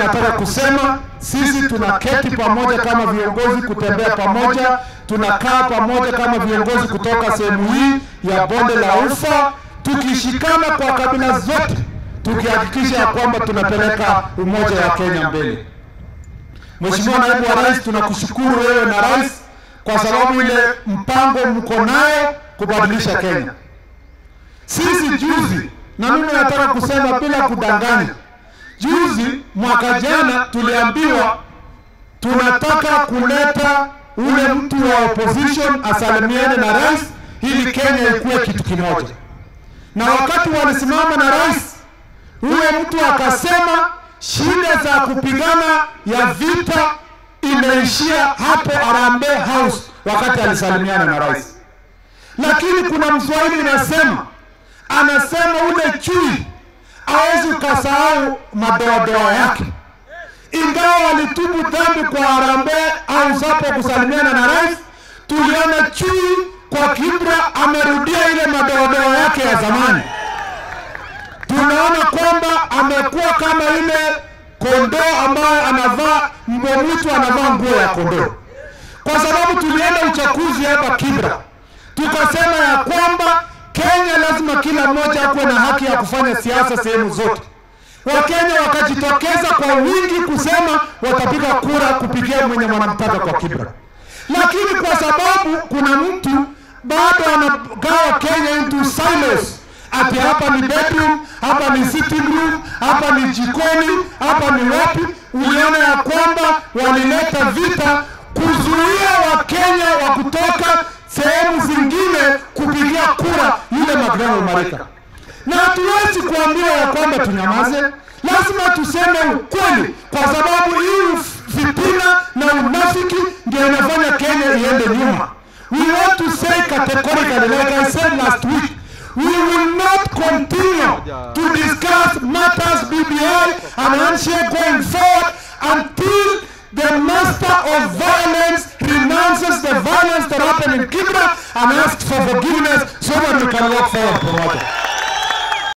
nataka kusema sisi tunaketi pamoja kama viongozi kutembea pamoja, tunakaa pamoja kama viongozi kutoka sehemu hii ya bonde la Ufa, tukishikana kwa kabila zote, tukihakikisha ya kwamba tunapeleka umoja wa Kenya mbele. Mheshimiwa Naibu wa Rais, tunakushukuru wewe na rais kwa sababu ile mpango mko naye kubadilisha Kenya. Sisi juzi, na mimi nataka kusema bila kudanganya, juzi mwaka jana tuliambiwa tunataka kuleta ule mtu wa opposition asalimiane na rais ili Kenya ikuwe kitu kimoja, na wakati walisimama na rais, ule mtu akasema shida za kupigana ya vita imeishia hapo Harambee House wakati alisalimiana na rais. Lakini kuna mswahili inasema, anasema ule chui hawezi ukasahau madoadoa yake. Ingawa walitubu dhambi kwa Harambee House hapo kusalimiana na rais, tuliona chui kwa Kibra amerudia ile madoadoa yake ya zamani tunaona kwamba amekuwa kama ile kondoo ambayo anavaa mbwa mwitu anavaa nguo ya kondoo, kwa sababu tulienda uchaguzi hapa Kibra, tukasema ya kwamba Kenya lazima kila mmoja akuwe na haki ya kufanya siasa sehemu zote. Wakenya wakajitokeza kwa wingi kusema watapiga kura kupigia mwenye wanamtaka kwa Kibra, lakini kwa sababu kuna mtu bado anagawa Kenya into silos ati hapa ni bedroom, hapa ni sitting room, hapa ni jikoni, hapa ni wapi. Uliona ya kwamba walileta vita kuzuia Wakenya wa kutoka sehemu zingine kupigia kura yule Magdalene Marika, na hatuwezi kuambiwa ya kwamba tunyamaze. Lazima tuseme ukweli, kwa sababu hii fitina na unafiki ndio inafanya Kenya iende nyuma. We want to say categorically, like I said last week, we will not continue to discuss matters BBI and handshake going forward until the master of violence renounces the violence that happened in Kibra and asks for forgiveness so that we can walk forward pamoja.